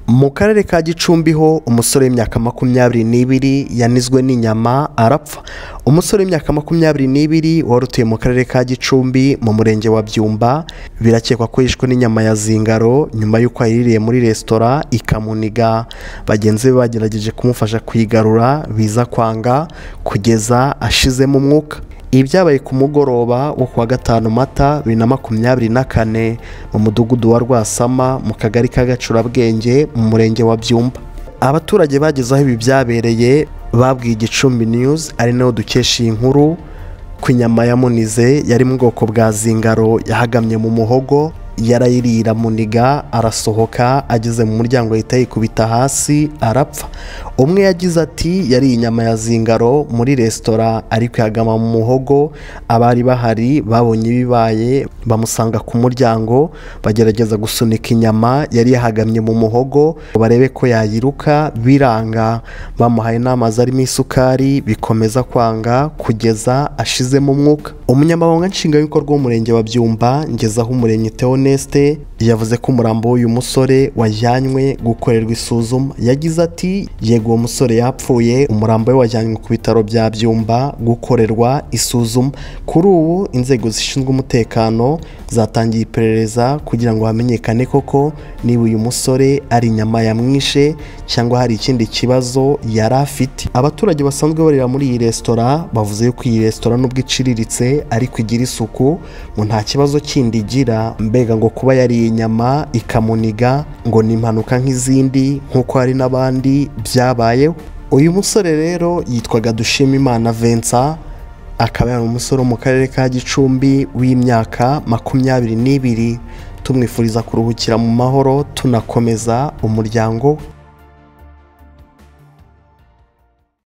mu karere ka gicumbi ho umusore w'imyaka makumyabiri n'ibiri yanizwe n'inyama arapfa umusore w'imyaka makumyabiri n'ibiri wari utuye mu karere ka gicumbi mu murenge wa byumba birakekwa ko yishwe n'inyama ya zingaro nyuma y'uko ayiririye muri resitora ikamuniga bagenzi be bagerageje kumufasha kuyigarura biza kwanga kugeza ashizemo umwuka ibi byabaye ku mugoroba wo kuwa gatanu mata bibiri na makumyabiri na kane mu mudugudu wa rwasama mu kagari ka gacurabwenge mu murenge wa byumba abaturage bageze aho ibi byabereye babwiye igicumbi niyuzi ari nayo dukesha iyi nkuru ko inyama ya munize yari mu bwoko bwa zingaro yahagamye mu muhogo yarayirira muniga arasohoka ageze mu muryango ahita yikubita hasi arapfa umwe yagize ati yariye inyama ya zingaro muri resitora ariko yagama mu muhogo abari bahari babonye ibibaye bamusanga ku muryango bagerageza gusunika inyama yari yahagamye mu muhogo ngo barebe ko yayiruka biranga bamuhaye inama zarimo isukari bikomeza kwanga kugeza ashizemo umwuka umunyamabanga nshingwabikorwa w'umurenge wa byumba ngezaho umurenge tewo Honeste yavuze ko umurambo w'uyu musore wajyanywe gukorerwa isuzuma yagize ati yego uwo musore yapfuye umurambo we wajyanywe ku bitaro bya byumba gukorerwa isuzuma kuri ubu inzego zishinzwe umutekano zatangiye iperereza kugira ngo hamenyekane koko niba uyu musore ari inyama yamwishe cyangwa hari ikindi kibazo yari afite abaturage basanzwe barira muri iyi resitora bavuze yuko iyi resitora nubwo iciriritse ariko igira isuku ngo nta kibazo kindi igira mbega ngo kuba yariye inyama ikamuniga ngo ni impanuka nk'izindi nk'uko hari n'abandi byabayeho uyu musore rero yitwaga dushimimana vensa akaba yari umusore wo mu karere ka gicumbi w'imyaka makumyabiri n'ibiri tumwifuriza kuruhukira mu mahoro tunakomeza umuryango we